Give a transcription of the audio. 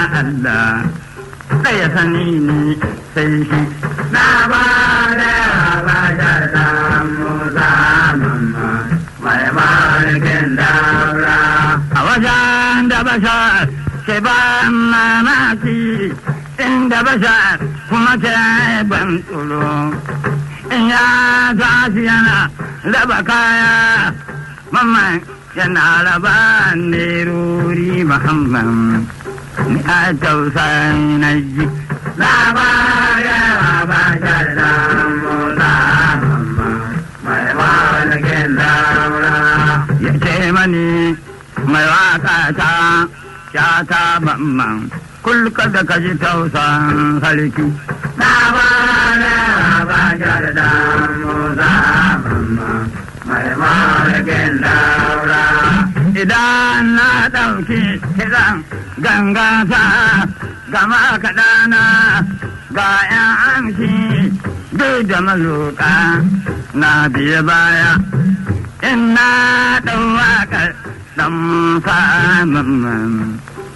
Allah ɗaya sani ne sai shi Na ba da bashar da Musa mamma mai mulkin daura. a wajen da bashar ke ban mamaki inda bashar kuma ke ban tsoro in ya tashi yana raba kaya mamman yana raba nerori muhammad ni a tausayi na ji Na ba da bashar da Musa mamma mai mulkin daura. ya ce mani mai waka ta ya ta mamman kulka da kaji tausan sarki Na ba da bashar da Musa mamma mai mulkin daura. idan na ɗauki kiran gangata gama kaɗana ga ‘yan amshi duk da mazuka na biye baya in na ɗau waƙar ɗan samun